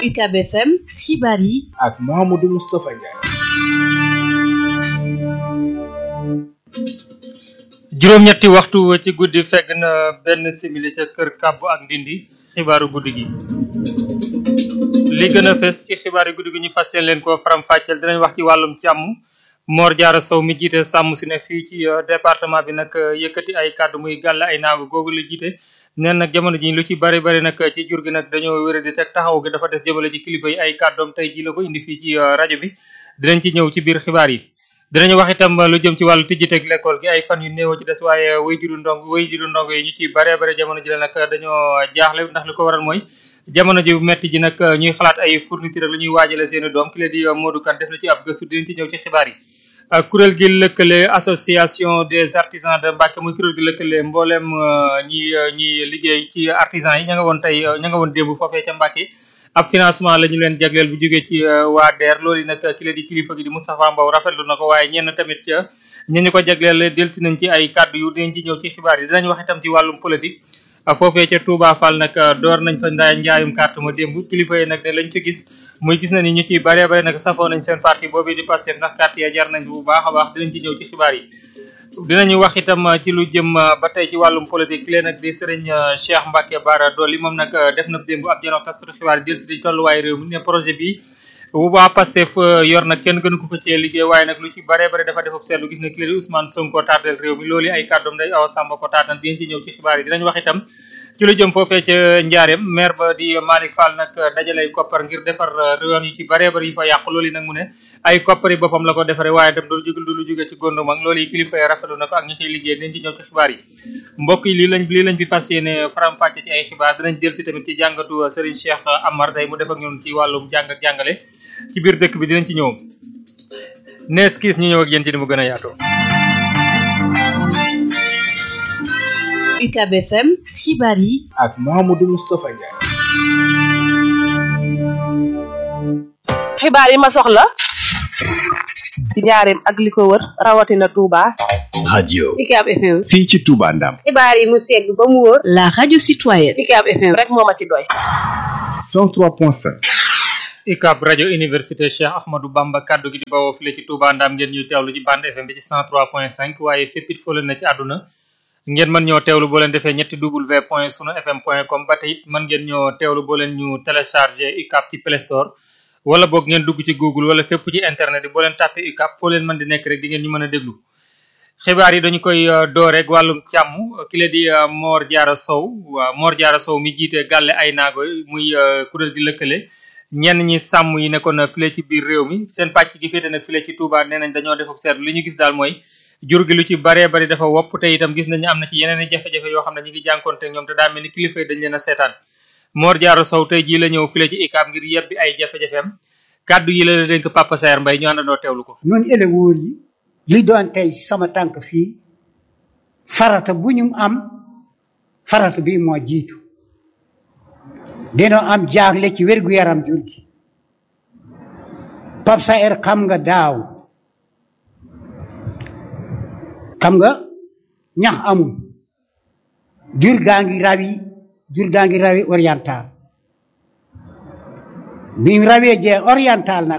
UCAB FM xibaar yi ak Mouhamadou Moustapha Ndiaye. juróom-ñetti waxtu ci guddi fegg na benn simili ca kër kàbbu ak ndindi xibaaru guddi gi li gën a fes ci xibaaru guddi gi ñu fas yéene leen ko faram-fàcceel dinañ wax ci wàllum càmm Mor Diarra Sow mi jiite sàmm si ne fii ci département bi nag yëkkati ay kàddu muy gàll ay naagu googu la jiite neen nag jamono ji lu ci bari bari nag ci jur gi nag dañoo wéra di teg taxaw gi dafa des jëmale ci kilifa yi ay kàddoom tey ji la ko indi fii ci rajo bi dinañ ci ñëw ci biir xibaar yi dinañu wax itam lu jëm ci wàllu tijjiteeg l'école gi ay fan yu néew ci des waaye way juru ndong way juru ndong yi ñu ci bare bare jamono ji la nag dañoo jaaxle ndax li ko waral mooy jamono ji metti ji nag ñuy xalaat ay fourniture la ñuy waajale seeni doom ki la di Modou Kane def na ci ab gëstu dinañ ci ñëw ci xibaar yi kuréel gi lëkkale association des artisans de Mbacké muy kuréel gi lëkkale mboolem ñi ñi liggéey ci artisans yi ña nga woon tey ña nga woon démb foofee ca Mbacké ab financement la ñu leen jagleel bu jógee ci waa DER loolu nag ki la di kilifa gi di Moustapha Mbow rafetlu na ko waaye ñenn tamit ca ña ñu ko jagleel delsi nañ ci ay kàddu yu dinañ ci ñëw ci xibaar yi dinañ wax itam ci wàllum politique foofee ca Touba Fall nag door nañ fa ndaa njaayum carte ma démb kilifa yi nag ne lañ ci gis muy gis na ni ñu ci bare bare nag safoo nañ seen parti boobu di Pastef ndax carte ya jar nañ bu baax a baax dinañ ci ñëw ci xibaar yi dinañu wax itam ci lu jëm ba tey ci wàllum politique ki leen nag di sëriñ Cheikh Mbacke Bara Dolly moom nag def na démb ab janox taskatu xibaar yi del si di tolluwaay réew mi ne projet bi bu waa Pastef yor nag kenn gënu ko ko cee liggéey waaye nag lu ci bare bare dafa defab seetlu gis ne ki leen di Ousmane Sonko tardel réew mi loolu ay kàddoom day awa sàmba ko taatal dinañ ci ñëw ci xibaar yi dinañ wax itam ci lu jëm foofee ca Njaareem maire ba di Malick Fall nag dajalay koppar ngir defar yoon yu ci bare bare yi fa yàqu loolu yi nag mu ne ay koppar yi boppam la ko defaree waaye itam du jóg du lu jóge ci góndum ak loolu yi kilifa yi rafetlu na ko ak ñi ciy liggéey dinañ ci ñëw ci xibaar yi mbokk yi lii lañ lii lañ fi fas yéene faram-fàcce ci ay xibaar dinañ jël si tamit ci jàngatu Serigne Cheikh Amar day mu def ak ñun ci wàllum jàng ak jàngale ci biir dëkk bi dinañ ci ñëw nees kiis ñu ñëw ak yéen ci ni mu gën a yaatoo UCAB FM xibaar yi ak Mouhamadou Moustapha Ndiaye. xibaar yi ma soxla ci njaareem ak li ko wër rawatina Touba. radio UCAB FM. fii ci Touba Ndam xibaar yi mu segg ba mu wóor. la radio citoyenne UCAB FM rek moo ma ci doy. 103.5 UCAB rajo université Cheikh Ahmadou Bamba kaddu gi di bawoo file ci Touba Ndam ngeen ñuy teewlu ci bande FM bi ci 103.5 waaye fépp it foo leen na ci àdduna ngeen mën ñoo teewlu boo leen defee ñetti w point sunu fm point com ba tey it mën ngeen ñoo teewlu boo leen ñu téléchargé UCAB ci Play Store wala boog ngeen dugg ci Google wala fépp ci internet yi boo leen tàppee UCAB foo leen mën di nekk rek di ngeen ñu mën a déglu xibaar yi dañu koy door rek wàllum càmm ki la di Mor Diarra Sow waa Mor Diarra Sow mi jiite gàlle ay naago muy kuréel gi lëkkale ñenn ñi sàmm yi nekkoon file ci biir réew mi seen pàcc gi féete nag file ci Touba nee nañ dañoo defub seetlu li ñu gis daal mooy jur gi lu ci baree bari dafa wopp te itam gis nañu am na ci yeneen i jafe-jafe yoo xam ne ñu ngi jànkoonte ñoom te daa mel ni kilifa yi dañ leen a seetaan Mor Diarra Sow tey jii la ñëw file ci UCAB ngir yebbi ay jafe-jafeem kàddu yi la la dénk Papa Saer Mbaye ñu àndandoo teewlu ko noonu éleveurs yi li doon tey sama tànk fii farata bu ñu am farata bi moo jiitu dinoo am jaaxle ci wér-gu-yaram jur gi Papa Saer xam nga daaw xam nga ñax amul jur gaa ngi rawi jur gaa ngi rawi oriental biñ rawee jee oriental nag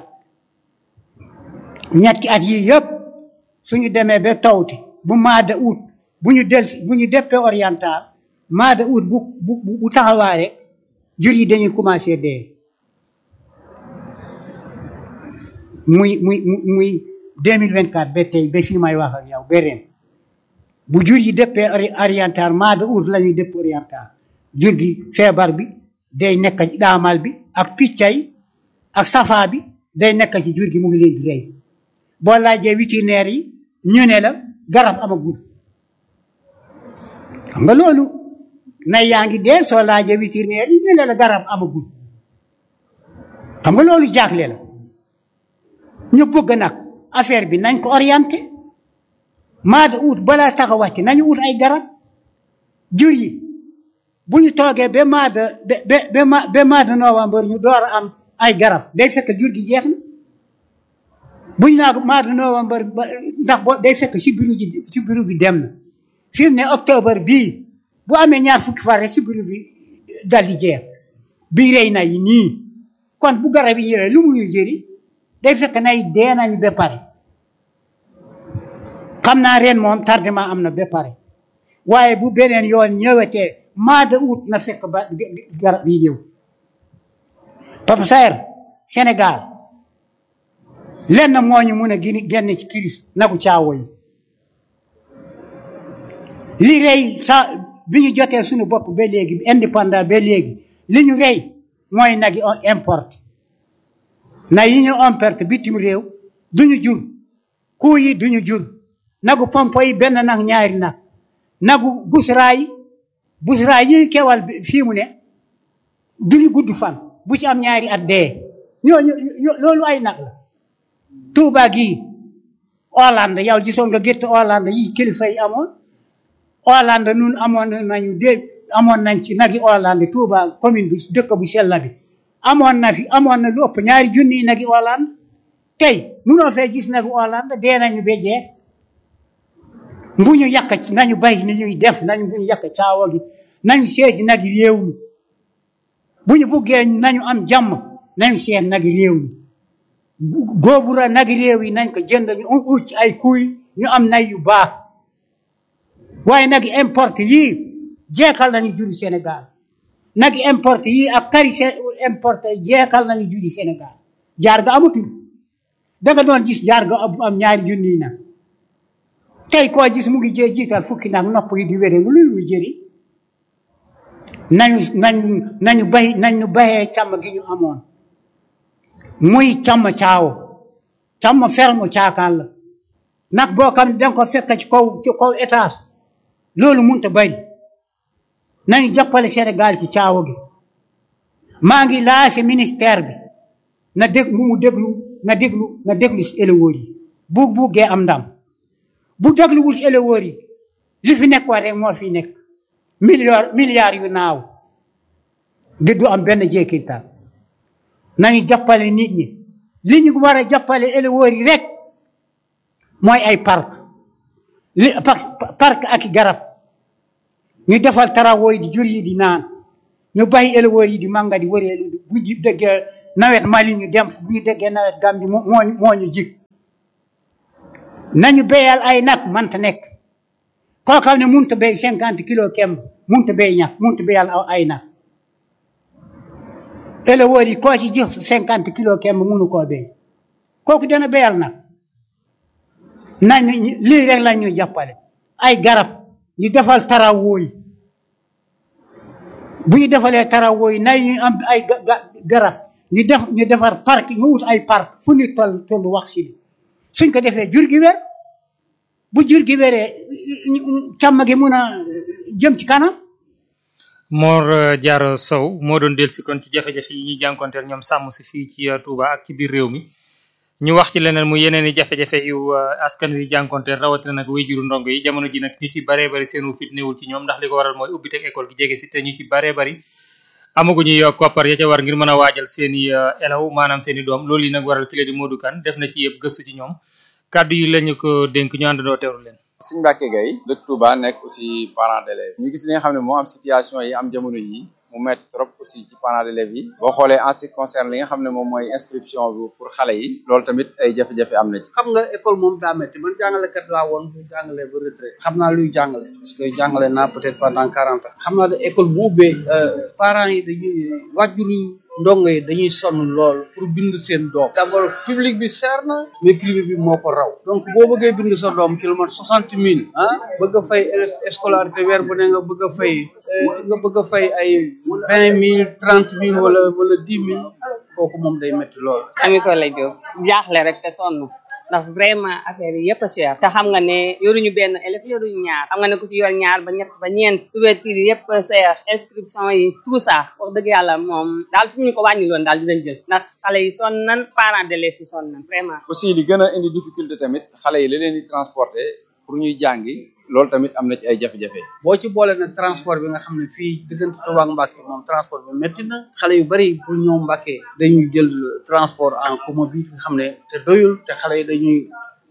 ñetti at yi yëpp suñu demee ba tawti bu maada ut bu ñu del bu ñu deppee oriental maada ut bu bu bu taxawaare jur yi dañuy commencé dee muy muy muy 2024 ba tey ba fii may wax ak yow ba ren bu jur yi dëppee oriental maada ut la ñuy dëpp oriental jur gi feebar bi day nekk ci daamal bi ak piccay ak safa bi day nekk ci jur gi mu ngi leen di rey boo laajee vétérinaire yi ñu ne la garab amagul xam nga loolu nay yaa ngi dee soo laajee vétérinaire yi ñu ne la garab amagul xam nga loolu jaaxle la ñu bëgg nag affaire bi nañ ko orienté maa da ut balaa taxawati nañu ut ay garab jur yi bu ñu toogee ba maa da ba ba ba maa da novembre ñu door a am ay garab day fekk jur gi jeex na bu ñu naa maa da novembre ba ndax boo day fekk si biru ji si biru bi dem na fi mu ne octobre bii bu amee ñaar fukki fan rek si biru bi dal di jeex bi rey na yi nii kon bu garab yi ñëwee lu mu ñuy jëri day fekk nay dee nañu ba pare xam naa ren moom tardement am na ba pare waaye bu beneen yoon ñëwetee mois de août na fekk ba garab yi ñëw Papa Saer Sénégal lenn moo ñu mun a gini génn ci kiris nagu caawo yi li rey sa bi ñu jotee suñu bopp ba léegi indépendant ba léegi li ñu rey mooy nag yi on importe na yi ñu importe bitim réew duñu jur kuu yi duñu jur nagu pompo yi benn nag ñaari nag nagu busraay busraay yi ñu kewal fii mu ne duñu gudd fan bu ci am ñaari at dee ñooñu loolu ay nag la Touba gii Hollande yow gisoon nga gétt Hollande yi kilifa yi amoon Hollande nun amoon nañu dé amoon nañ ci nagi Hollande Touba commune bi dëkk bu sell bi amoon na fi amoon na lu ëpp ñaari junni nagi Hollande tey munoo fee gis nagi Hollande dee nañu ba jeex bu ñu yàq nañu bay ni ñuy def nañu bu ñu yàq caawa gi nañu seeti nagi réew mi bu ñu buggee nañu am jàmm nañu seet nagi réew mi góobura nagi réew yi nañ ko jënd ñu ut ci ay kuy ñu am nay yu baax waaye nag importe yii jeekal nañu juri Sénégal nag importe yii ak kari importe jeekal nañu juri Sénégal jaar ga amatul danga doon gis jaar ga am ñaari junni nag tey koo gis mu ngi jee jiital fukki nag nopp yi di wére lu luy jëri nañu nañu nañu bay nañu bayee càmm gi ñu amoon muy càmm caawo càmm ferme caakaan la nag boo xam ne danga ko fekk ci kaw ci kaw étage loolu munta bari nañu jàppale Sénégal ci caawa gi maa ngi laase ministère bi na dég mu mu déglu na déglu na déglu si éleveurs yi bu buggee am ndam bu dégluwul éleveurs yi li fi nekk wax rek moo fi nekk milliard milliards yu naaw di du am benn jeekintal nañu jàppale nit ñi li ñu war a jàppale éleveurs yi rek mooy ay parc li parc ak garab ñu defal tarawoo yi di jur yi di naan ñu bàyyi éleveurs yi di manga di wëreelu bu ñu déggee nawet Mali ñu dem bu ñu déggee nawet Gambie moo moo ñu jig nañu béyal ay nag manta nekk koo xam ne munta béy cinquante kilo kem munta béy ñax munta béyal ay nag éleveurs yi koo ci jox cinquante kilo kem munu koo béy kooku dana béyal nag nañu lii rek la ñuy jàppale ay garab ñu defal tarawoo yi bu ñu defalee tarawoo yi nay ñu am ay garab ñu def ñu defar parc ñu ut ay parc fu ñu toll toll wax si suñ ko defee jur gi wér bu jur gi wéree càmm gi mun a jëm ci kanam Mor Diarra Sow moo doon dellusi kon ci jafe-jafe yi ñuy jànkonteel ñoom sàmm si fii ci Touba ak ci biir réew mi ñu wax ci leneen mu yeneen i jafe-jafe yu askan wi jànkonteel rawatina nag wéyjuru ndongo yi jamono ji nag ñu ci baree bari seenu fit newul ci ñoom ndax li ko waral mooy ubbiteg école gi jege si te ñu ci baree bari amaguñu yo koppar ya ca war ngir mën a waajal seen i elaw maanaam seen i doom loolu yi nag waral kile di Modou Kane def na ci yëpp gëstu ci ñoom kàddu yi lañu ko dénk ñu àndandoo teewlu leen Sëñ Mbacke Gueye dëkk Touba nekk aussi parent d'élèves ñu gis li nga xam ne moo am situation yi am jamono yi mu metti trop aussi ci parents d'élèves yi boo xoolee en ce qui concerne li nga xam ne moom mooy inscription bi pour xale yi loolu tamit ay jafe-jafe am na ci xam nga école moom daa métti man jàngalekat laa woon bu jàngalee ba retraite xam naa luy jàngale parce que jàngale naa peut-être pendant quarante ans xam naa ne école bu ubbee parents yi dañuy wàjjuru ndongo yi dañuy sonn lool pour bind seen doom d'abord public bi cher na mais privé bi moo ko raw donc boo bëggee bind sa doom ci lu mat soixante mille ah bëgg a fay scolarité weer bu ne nga bëgg a fay nga bëgg a fay ay vingt mille trente mille wala wala dix mille kooku moom day métti lool ami ko lay jóg jaaxle rek te sonn ndax vraiment affaire yi yëpp a cher te xam nga ne yoruñu benn élève yoruñu ñaar xam nga ne ku ci yor ñaar ba ñett ba ñeent couverture yi yëpp cher inscription yi tout ça wax dëgg yàlla moom daal suñu ko wàññi loon daal dinañ jël ndax xale yi sonn nan parents d'élèves yi sonn nan vraiment aussi li gën a indi difficulté tamit xale yi la leen di transporter pour ñuy jàngi loolu tamit am na ci ay jafe-jafe boo ci boole nag transport bi nga xam ne fii diggante Touba ak Mbacké moom transport bi métti na xale yu bari pour ñëw Mbacké dañuy jël transport en commun bi nga xam ne te doyul te xale yi dañuy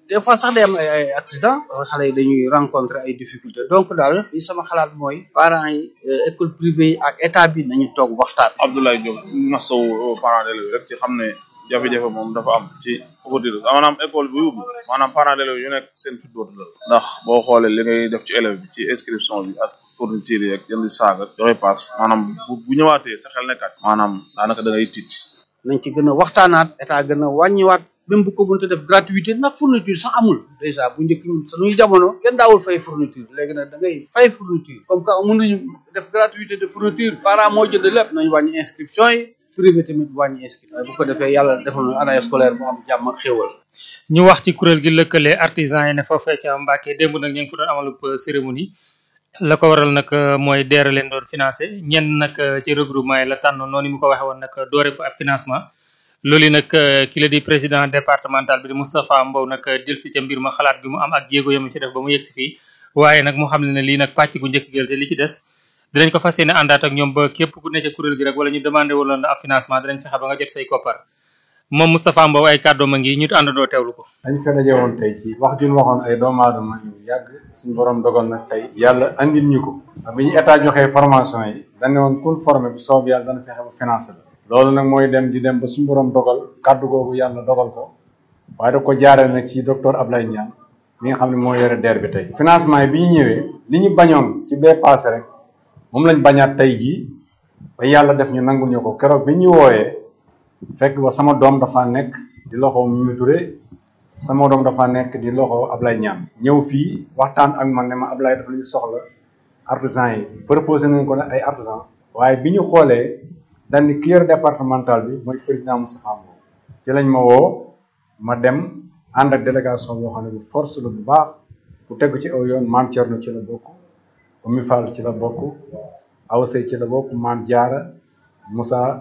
des fois sax day am ay ay accident xale yi dañuy rencontrer ay difficultés donc daal li sama xalaat mooy parents yi école privée yi ak état bi nañu toog waxtaan. Abdoulaye Diop masaw parents d'élèves rek ci xam ne jafe-jafe moom dafa am ci ouverture maanaam école bi ubbi maanaam parents d'élèves yu nekk seen fit dootu la ndax boo xoolee li ngay def ci élève bi ci inscription bi ak fourniture yi ak jënd saag ak joxe paas maanaam bu bu ñëwaatee sa xel nekkaat maanaam daanaka da ngay tiit nañ ci gën a waxtaanaat état gën a wàññiwaat même bu ko mënta def gratuité ndax fourniture sax amul déjà bu njëkk ñun suñuy jamono kenn daawul fay fourniture léegi nag da ngay fay fourniture comme que mënuñu def gratuité de fourniture parent moo jënd lépp nañ wàññi inscription yi privé tamit wàññi inscription bu ko defee yàlla defal ñu année scolaire bu am jàmm ak xéwal ñu wax ci kuréel gi lëkkale artisan yi ne foofee ca Mbàkke démb nag ñu ngi fa doon amalub cérémonie la ko waral nag mooy deere leen doon financé ñenn nag ci regroupement yi la tànn noonu mu ko waxee woon nag doore ko ab financement loolu nag ki la di président départemental bi di Moustapha Mbow nag dil si ca mbir ma xalaat bi mu am ak jéego yamu ci def ba mu yegg si fii waaye nag mu xam ne ne lii nag pàcc gu njëkk gël te li ci des dinañ ko fas yéene àndaat ak ñoom ba képp ku ne ca kuréel gi rek wala ñu demandé waloon ab financement dinañ fexe ba nga jot say koppar moom Moustapha Mbow ay kàddoom a ngi ñu àndandoo teewlu ko dañ fa daje woon tey ci wax ju ñu waxoon ay doomu aadama yu yàgg suñu borom dogal nag tey yàlla andil ñu ko bi ñu état joxee formation yi dañ ne woon kun formé bu soob yàlla dana fexe ba financé la loolu nag mooy dem di dem ba suñu borom dogal kàddu googu yàlla dogal ko waaye da ko jaaree nag ci docteur Ablaye Niane mi nga xam ne moo yore DER bi tey financement yi bi ñu ñëwee li ñu bañoon ci bee passé rek moom lañ bañaat tey jii ba yàlla def ñu nangul ñu ko keroog bi ñu wooyee fekk ba sama doom dafa nekk di loxo Mimi Touré sama doom dafa nekk di loxo Ablaye Niane ñëw fii waxtaan ak man ne ma Ablaye dafa ñu soxla artisan yi proposé nañ ko ne ay artisan waaye bi ñu xoolee dañ ni ki yor départemental bi mooy président Moustapha Mbow ci lañ ma woo ma dem ànd ak délégation boo xam ne bu force la bu baax bu tegu ci aw yoon maam Thierno ci la bokk Oumy Fall ci la bokk Awa Sey ci la bokk maam Diarra Moussa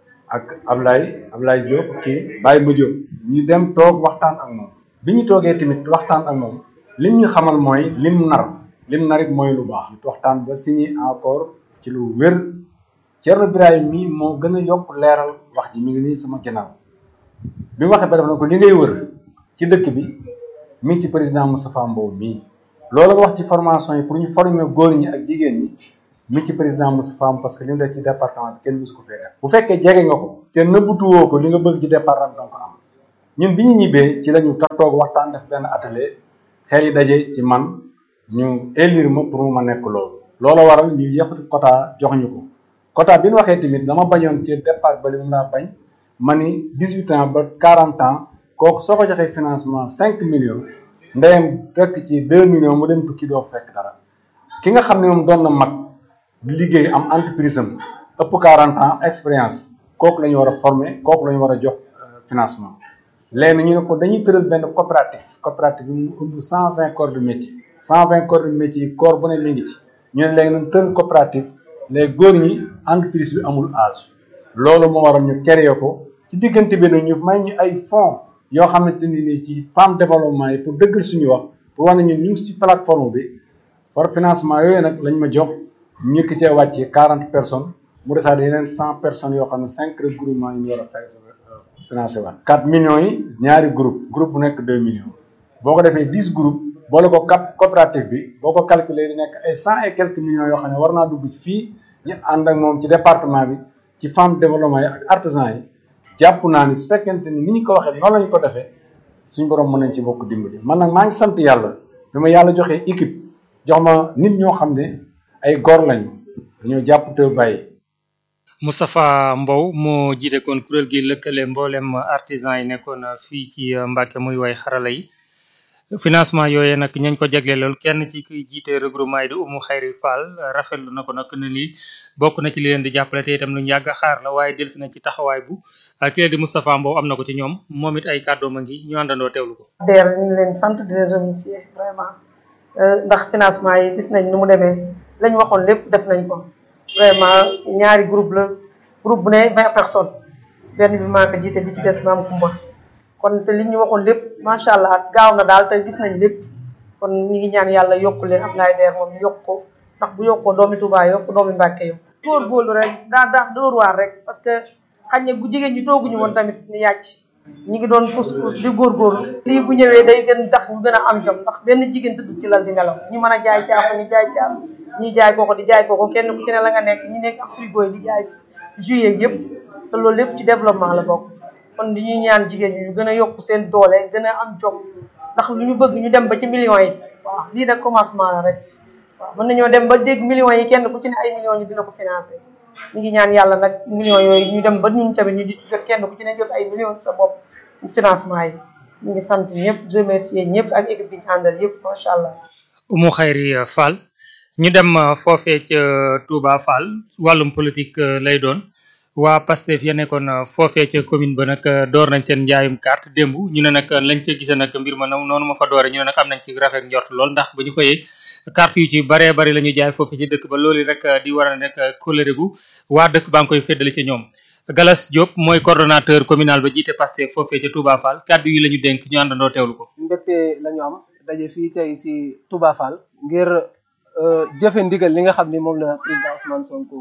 ak Ablaye Ablaye Diop kii Baye Ma Diop ñu dem toog waxtaan ak moom bi ñu toogee tamit waxtaan ak moom lim ñu xamal mooy lim nar lim narit mooy lu baax waxtaan ba signé encore ci lu wér Thierno Birahim mii moo gën a yokk leeral wax ji mi ngi nii sama ginnaaw bi mu waxee ba def na ko li ngay wër ci dëkk bi mi ngi ci président Moustapha Mbow mii loolu nga wax ci formation yi pour ñu former góor ñi ak jigéen ñi mi ngi ci président Moustapha Mbow parce que li mu def ci département bi kenn musu ko fee def bu fekkee jege nga ko te nëbbutuwoo ko li nga bëgg ci département donc am ñun bi ñu ñibbee ci la ñu toog waxtaan def benn atelier xel yi daje ci man ñu élire ma pour mu ma nekk loolu loolu waral ñu yëkkati quota jox ñu ko quota bi ñu waxee tamit dama bañoon ci départ ba li mu laa bañ ma ni dix huit ans ba quarante ans kooku soo ko joxee financement cinq millions ndeyam fekk ci deux millions mu dem tukki doo fekk dara ki nga xam ne moom doon na mag liggéey am entreprise am ëpp quarante ans expérience kooku la ñu war a former kooku la ñu war a jox financement léegi ñu ne ko dañuy tëral benn coopérative coopérative bi mu ëmb cent vingt corps de métier cent vingt corps de métier yi corps bu ne mi ngi ci ñu ne léegi nañ tëral coopérative léegi góor ñi entreprise bi amul âge loolu moo waral ñu créé ko ci diggante bi nag ñu may ñu ay fonds yoo xamante ni nii ci femme développement yi pour dëggal suñu wax pour wax ne ñu ngi ci plateforme bi par financement yooyu nag lañ ma jox ñu ki cee wàccee quarante personnes mu desaat yeneen cent personnes yoo xam ne cinq regroupements yi ñu war a fay financé waat quatre millions yi ñaari groupe groupe bu nekk deux millions boo ko defee dix groupes boole ko cap coopérative bi boo ko calculer di nekk ay cent et quelques millions yoo xam ne war naa dugg ci fii ñu ànd ak moom ci département bi ci femme développement yi ak artisan yi jàpp naa ni su fekkente ni ni ñu ko waxee noonu la ñu ko defee suñ borom mën nañ ci bokk dimbali man nag maa ngi sant yàlla bi ma yàlla joxee équipe jox ma nit ñoo xam ne ay góor lañu dañoo jàpp te bàyyi. Moustapha Mbow moo jiite kon kuréel gi lëkkale mboolem artisan yi nekkoon fii ci Mbàkke muy way xarala yi financement yooyee nag ñañ ko jagleelool kenn ci kuy jiite regroupement yi di Umu Xayri Fall rafetlu na ko nag ne lii bokk na ci li leen di jàppale te itam lu ñu yàgg a xaar la waaye delsi na ci taxawaay bu ki leen di Moustapha Mbow am na ko ci ñoom moom it ay kàddoom a ngi ñu àndandoo teewlu ko. DER ñu ngi leen sant di leen remercier vraiment ndax financement yi gis nañ ni mu demee lañ waxoon lépp def nañ ko vraiment ñaari groupe la groupe bu ne vingt personnes benn bi maa ko jiite bi ci des maam Kumba kon te li ñu waxoon lépp macha allah gaaw na daal te gis nañ lépp kon ñu ngi ñaan yàlla yokk leen Abdoulaye Der moom yokk ko ndax bu yokkoo doomi Touba yokk doomi Mbàkke yokk góorgóorlu rek daa daa dóor waar rek parce que xañ ne bu jigéen ñi tooguñu woon tamit ni yàcc ñi ngi doon pousse pousse di góorgóorlu lii bu ñëwee day gën tax ñu gën a am jom ndax benn jigéen tëdd ci lal di nelaw ñi mën a jaay caaf ñu jaay caaf ñi jaay kooko di jaay kooko kenn ku ci ne la nga nekk ñi nekk ak frigo yi di jaay juillet yëpp te loolu lépp ci développement la bokk kon di ñuy ñaan jigéen ñi ñu gën a yokk seen doole gën a am jom ndax lu ñu bëgg ñu dem ba ci millions yi waaw lii nag commencement la rek waaw mën nañoo dem ba dégg millions yi kenn ku ci ne ay millions ñu dina ko financé ñu ngi ñaan yàlla nag millions yooyu ñu dem ba ñun tamit ñu di jot kenn ku ci ne jot ay millions ci sa bopp financement yi ñu ngi sant ñëpp remercier ñëpp ak équipe bi ñu àndal yëpp macha allah. Umu Xayri Fall ñu dem foofee ca Touba Fall wàllum politique lay doon waa Pastef ya nekkoon foofee ca commune ba nag door nañ seen njaayum carte démb ñu ne nag lañ ca gisee nag mbir ma noonu ma fa doore ñu ne nag am nañ ci rafet njort lool ndax ba ñu xëyee carte yu ci baree bari la ñu jaay foofee ci dëkk ba loolu rek di war a nekk colère gu waa dëkk baa ngi koy féddali ci ñoom Galas Diop mooy coordonnateur communal ba jiite Pastef foofee ca Touba Fall kàddu yi la ñu dénk ñu àndandoo teewlu ko. mbégte la ñu am daje fii tey si Touba Fall ngir jëfe ndigal li nga xam ni moom la président Ousmane Sonko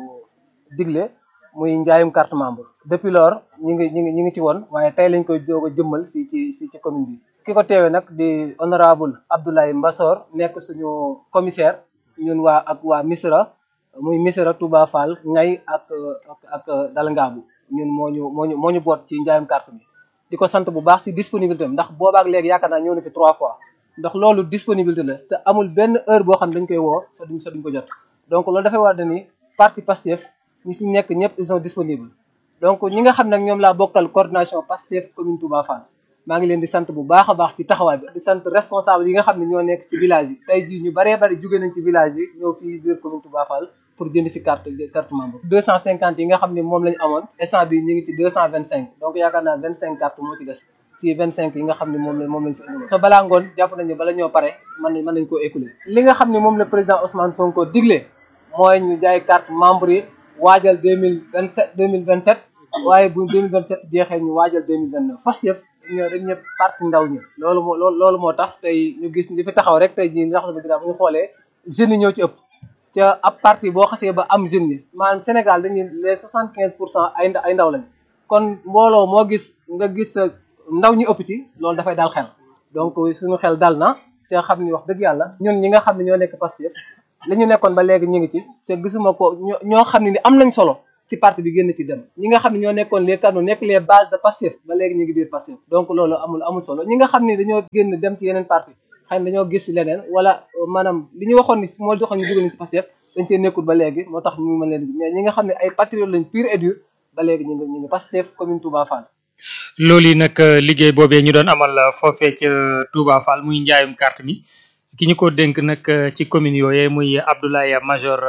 digle muy njaayum carte membre depuis lors ñu ngi ñu ngi ñu ngi ci woon waaye tey lañ koy doog a jëmmal fii ci fii ci commune bi. ki ko teewee nag di honorable Abdoulaye Mbassor nekk suñu commissaire ñun waa ak waa Misra muy Misra Touba Fall ngay ak ak ak Dalngaabu ñun moo ñu moo ñu moo ñu boot ci njaayum carte bi. di ko sant bu baax si disponibilité am ndax boobaak léegi yaakaar naa ñëw na fi trois fois ndax loolu disponibilité la sa amul benn heure boo xam ne dañ koy woo sa duñ sa duñ ko jot donc loolu dafay war ni parti Pastef ñi ci nekk ñëpp ils sont disponibles donc ñi nga xam nag ñoom laa bokkal coordination Pastef commune Touba Fall maa ngi leen di sant bu baax a baax ci taxawaay bi di sant responsable yi nga xam ne ñoo nekk ci village yi tey jii ñu baree bari jóge nañ ci village yi ñëw fii biir commune Touba Fall pour jënd fi carte carte membre deux cent cinquante yi nga xam ne moom lañu amoon instant bi ñu ngi ci deux cent vingt cinq donc yaakaar naa vingt cinq carte moo ci des ci vingt cinq yi nga xam ne moom la moom lañ fi indi so balaa ngoon jàpp nañu bala ñoo pare mën nañ mën nañ koo écouler li nga xam ne moom la président Ousmane Sonko digle mooy ñu jaay carte membre yi waajal deux mille vingt sept deux mille vingt sept waaye bu deux mille vingt sept jeexee ñu waajal deux mille vingt neuf fas yëf ñoo dañ ñëpp parti ndaw ñi loolu moo loolu moo tax tey ñu gis li fi taxaw rek tey jii ndax bu ñu xoolee jeunes yi ñoo ci ëpp ca ab parti boo xasee ba am jeunes yi maanaam Sénégal dañuy les soixante quinze pour cent ay ay ndaw lañ kon mbooloo moo gis nga gis ndaw ñi ëpp ci loolu dafay dal xel donc suñu xel dal na ca xam ni wax dëgg yàlla ñun ñi nga xam ne ñoo nekk Pastef li ñu nekkoon ba léegi ñu ngi ci te gisuma ko ñoo xam ne ni am nañ solo ci parti bi génn ci dem ñi nga xam ne ñoo nekkoon les canaux nekk les bases de Pastef ba léegi ñu ngi biir Pastef donc loolu amul amul solo ñi nga xam ne dañoo génn dem ci yeneen parti xëy na dañoo gis leneen wala maanaam li ñu waxoon ni moo doxoon ñu jóge nañ ci Pastef dañ cee nekkul ba léegi moo tax ñu mën leen mais ñi nga xam ne ay patriotes lañ pur et dur ba léegi ñu ngi ñu ngi Pastef commune Touba Fall. loolu yi nag liggéey boobee ñu doon amal foofee ca Touba Fall muy njaayum carte mi ki ñu ko dénk nag ci commune yooyee muy Abdoulaye Major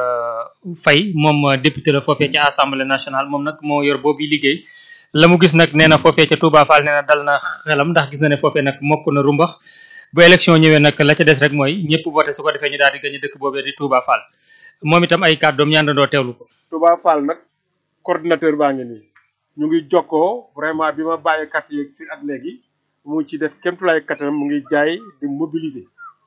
Faye moom député la foofee ca assemblée nationale moom nag moo yor boobu liggéey la mu gis nag nee na foofee ca Touba Fall nee na dal na xelam ndax gis na ne foofee nag mokk na rumbax bu élection ñëwee nag la ca des rek mooy ñëpp voté su ko defee ñu daal di gañe dëkk boobee di Touba Fall moom itam ay kàddoom ñaandandoo teewlu ko. Touba Fall nag coordinateur baa ngi nii ñu ngi jokkoo vraiment bi ma bàyyi carte yeeg fii ak léegi mu ci def kéemtulaay kattanam mu ngi jaay di mobiliser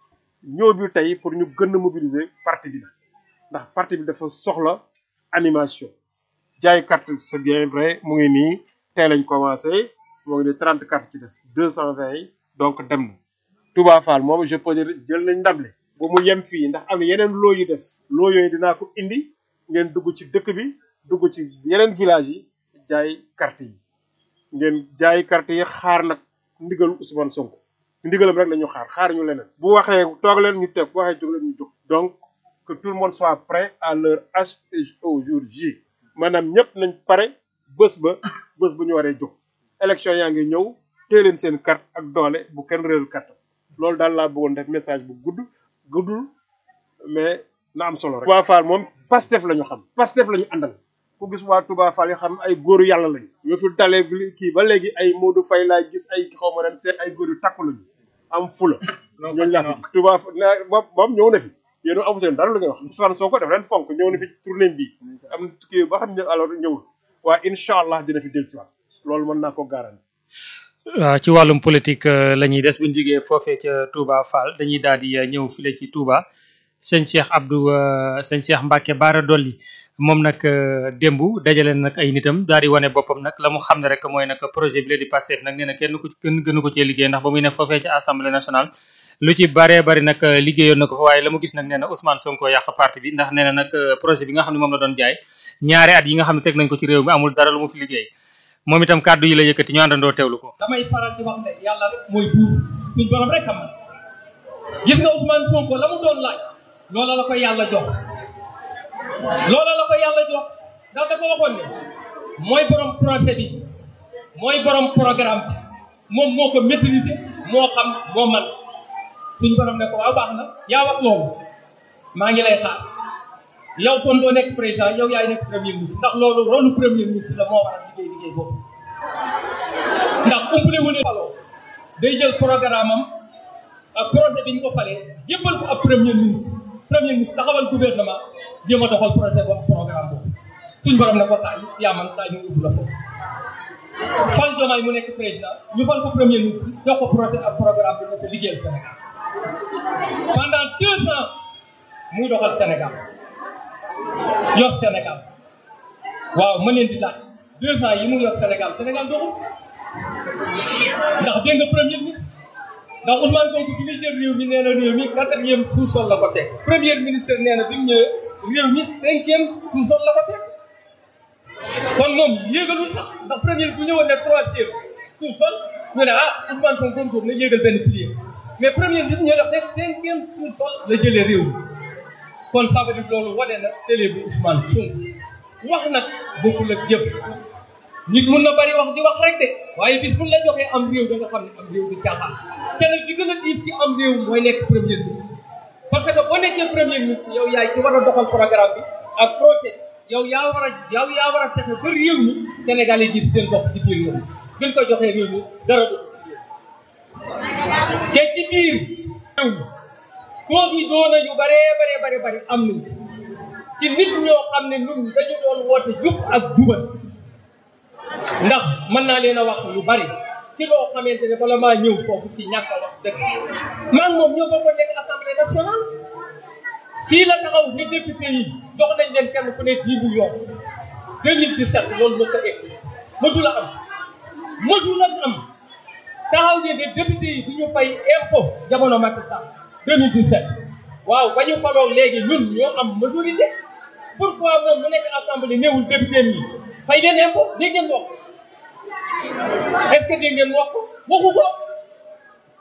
ñëw bi tey pour ñu gën a mobiliser parti bi la ndax parti bi dafa soxla animation jaay carte c'est bien vrai mu ngi nii tey lañ commencé mu ngi nii trente carte ci des deux cent vingt yi donc dem na Touba Fall moom je peux dire jël nañ ndable ba mu yem fii ndax am na yeneen loo yu des loo yooyu dinaa ko indi ngeen dugg ci dëkk bi dugg ci yeneen village yi jaay carte yi ngeen jaay carte yi xaar nag ndigalu Ousmane Sonko ndigalam rek la ñu xaar xaar ñu leneen bu waxee toog leen ñu teg bu waxee jóg leen ñu jóg donc que tout le monde soit prêt à leur H au jour J maanaam ñëpp nañ pare bés ba bés bu ñu waree jóg élection yaa ngi ñëw tée leen seen carte ak doole bu kenn réeru carte loolu daal laa bëggoon def message bu gudd guddul mais na am solo rek. Touba Fall moom Pastef la ñu xam Pastef la ñu àndal ku gis waa Touba Fall yi xam ay góoru yàlla lañu. yoo fi dalee kii ba léegi ay Modou Faye laay gis ay xaw ma ren seet ay góor yu takku lañu am fula. ñooñu laa fi gis Touba moom moom ñëw na fi yéen a amuteen dara lu ngay wax Ousmane Sonko def leen fonk ñëw na fi tournée bi am na kii ba xam ne alors ñëwul waaye incha allah dina fi dellusiwaat loolu mën naa ko garanti. waaw ci wàllum politique la ñuy des bu ñu jógee foofee ca Touba Fall dañuy daal di ñëw file ci Touba sëñ Cheikh Abdou sëñ Cheikh Mbacke Baara Dolli moom nag démb dajale nag ay nitam daal di wane boppam nag la mu xam ne rek mooy nag projet bi la di Pastef nag nee na kenn ku kenn gënu ko cee liggéey ndax ba muy ne foofee ci assemblée nationale lu ci baree bari nag liggéeyoon na ko fa waaye la mu gis nag nee na Ousmane Sonko yàq parti bi ndax nee na nag projet bi nga xam ne moom la doon jaay ñaari at yi nga xam ne teg nañ ko ci réew mi amul dara lu mu fi liggéey moom itam kàddu yi la yëkkati ñu àndandoo teewlu ko damay faral di wax ne yàlla rek mooy buur suñ borom rek xam na gis nga Ousmane Sonko la mu doon laaj loola la ko yàlla jox loola la ko yàlla jox ndax dafa waxoon ne mooy borom projet bi mooy borom programme bi moom moo ko maîtriser moo xam moo man suñ borom ne ko waaw baax na yaa wax loolu maa ngi lay xaar yow kon doo nekk président yow yaay nekk premier ministre ndax loolu rôle premier ministre la moo war a liggéey liggéey boobu ndax umpale wu ne faloo day jël programme am ak projet bi ñu ko falee jébbal ko ab premier ministre premier ministre taxawal gouvernement jéem a doxal projet boobu programme boobu suñ borom ne ko taay yaa man taay ñu ubbi la foofu fal jomaay mu nekk président ñu fal ko premier ministre jox ko projet ak programme bi ne ko liggéeyal Sénégal pendant deux ans muy doxal Sénégal yor Sénégal waaw ma leen di laaj deux ans yi mu yor Sénégal Sénégal doxul ndax dégg nga premier ministre ndax Ousmane Sonko bi muy jël réew mi nee na réew mi quatrième sous-sol la ko teg premier ministre nee na bi mu ñëwee réew mi cinquième sous-sol la ko teg kon moom yéegalul sax ndax premier bu ñëwoon ne troisième sous-sol ñu ne ah Ousmane Sonko góorgóorlu na yéegal benn pilier mais premier bi ñu def ne cinquième sous-sol la jëlee réew mi kon ça veut dire loolu wane na télé bu Ousmane Sonko wax nag bokkul ak jëf nit mun na bari wax di wax rek de waaye bis buñ la joxee am réew da nga xam ne am réew di caaxaan te nag li gën a diis ci am réew mooy nekk premier ministre parce que boo nekkee premier ministre yow yaay ci war a doxal programme bi ak projet yow yaa war a yow yaa war a fexe ba réew mi Sénégal yi gis seen bopp ci biir réew mi gën ko joxee réew mi dara du te ci biir réew mi koo fi doona yu baree baree bare bari am nañ ci nit ñoo xam ne ñun dañu doon woote jub ak jubal ndax mën naa leen a wax lu bari ci loo xamante ne bala maa ñëw foofu ci ñàkk a wax dëgg maa ngi moom ñoo bokkoon nekk assemblée nationale fii la taxaw ne député yi jox nañ leen kenn ku ne dix millions 2017 loolu mës a existe mësul a am mësul a am taxaw ne ne député yi du ñu fay impôt jamono Macky Sall 2017 waaw ba ñu faloo léegi ñun ñoo am majorité pourquoi moom mu nekk assemblée néewul député yi fay leen impôt dégg ngeen wax est-ce que dégg ngeen wax ko waxu ko